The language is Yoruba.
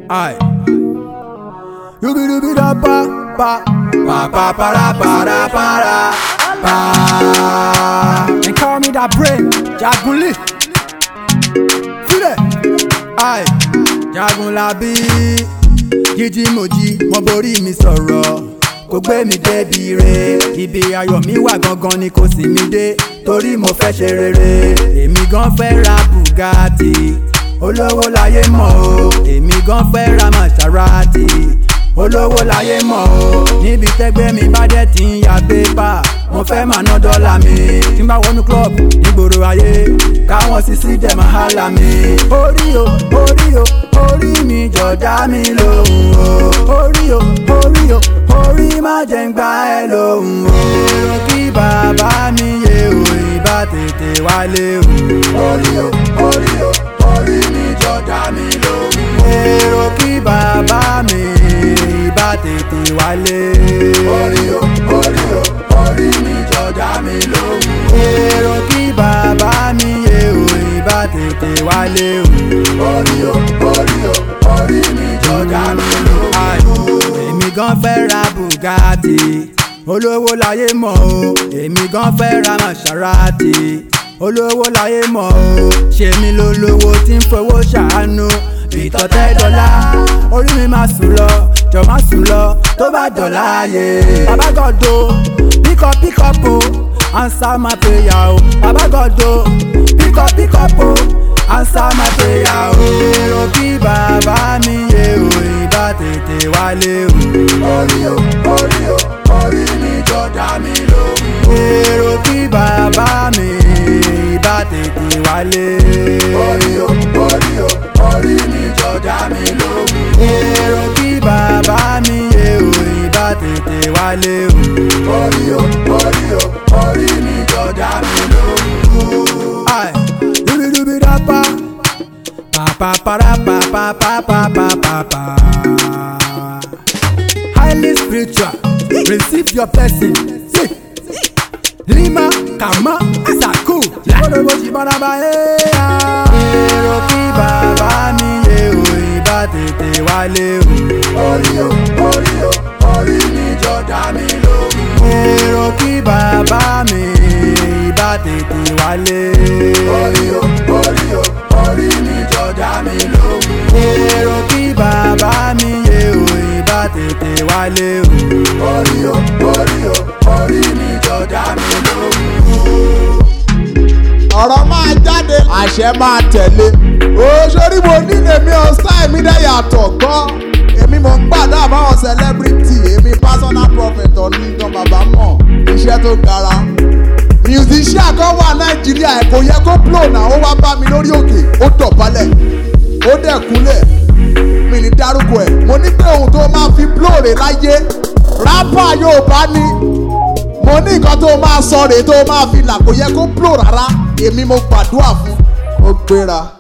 Aye. Yubi dubi da pa pa pa pa para para para pa. They call me that brain, Jagunli. Feel it? Aye. Jagunlabi. Jíjí mojí, mo borí mi sọ̀rọ̀. Kò gbé mi débi re. Ibi ayọ̀ mi wà gangan ni kò sì mí dé. Torí mo fẹ́ ṣe rere. Èmi gan fẹ́ ra Bugatti. Olówó láyé mọ̀ o. Èmi gan fẹ́ ra Maserati. Olówó láyé mọ̀ o. Níbi tẹ́gbẹ́ mi bá dẹ̀ ti ń ya pépà. Mo fẹ́ máa ná dọ́là mi. Tí n bá wọnú club nígboro ayé. Káwọn sisi dẹ̀ máa hálà mi. Orí o, orí o, orí mi jọ̀dá mi lóhùn o. Orí o, orí o, orí má jẹ́ ń gbá ẹ lóhùn o. Èrò kí bàbá mi yé o, ìbá tètè wálé o. Orí o, orí o, orí mi jọ̀dá mi lóhùn o. Èrò kí bàbá mi ìbá tètè wálé. Orí o, orí o, orí mi jọ̀dá mi lóhùn o. Èrò kí bàbá mi yé o, ìbá tètè wálé o. Orí o, orí o, orí mi jọ̀dá mi lóhùn o. Èmi gan fẹ́ ra Bugatti olówó láyé mọ̀ o èmi gan fẹ́ ra Maserati olówó láyé mọ̀ o ṣe mí lólówó tí ń fowó ṣàánú ìtọ́tẹ́ dọ́là orí mi máa sùn lọ jọ máa sùn lọ tó bá dọ̀là ayé bàbá gọ́dọ̀ píkọ́ píkọ́ po answer my prayer o bàbá gọ́dọ̀ píkọ́ píkọ́ po answer my prayer o èrò kí bàbá mi yé o ìbá tètè wálé o. orí o orí o orí mi jọ̀dá mi lóhùn. èrò kí bàbá mi ìbá tètè wálé. orí o orí o orí mi jọ̀dá mi lóhùn. èrò kí bàbá mi yé o ìbá tètè wálé o. orí o orí o orí mi jọ̀dá mi lóhùn. Aye, dubi-dubi da pa pa pa para pa pa pa pa pa pa pa. Highly spiritual, receive your blessing. See. Lima, Kama, Asaku, Lọ́dọ̀bọ̀ ṣì bára bá ẹ̀ yá. Èrò kí bàbá mi yé o, ìbá tètè wálé o. Orí o, orí o, orí mi jọ̀dá mi lóhùn. Èrò kí bàbá mi ìbá tètè wálé. Orí o, orí o, orí mi jọ̀dá mi lóhùn. Èrò kí bàbá mi yé o, ìbá tètè wálé o. Orí o, orí o, orí mi jọ̀dá mi lóhùn. ọ̀rọ̀ máa jáde àṣẹ máa tẹ̀lé òṣèré mo ní èmi ọ̀sán èmi dẹ̀ yàtọ̀ gan èmi mò ń gbàdá àbáwọn celebrity èmi personal prophet ọ̀nìkan bàbá mọ̀ iṣẹ́ tó gara musician kan wà nàìjíríà ẹ̀ kò yẹ kó blow náà ó wá bá mi lórí òkè ó dọ̀bálẹ̀ ó dẹ̀ kúnlẹ̀ mi ní dárúkọ ẹ̀ mo ní pé ohun tó máa fi blow rè láyé rapper yóò bá ní mo ní nǹkan tó máa sọ rèé tó máa fi là kò yẹ kó blow rárá èmi mo gbàdúrà fún ó gbéra.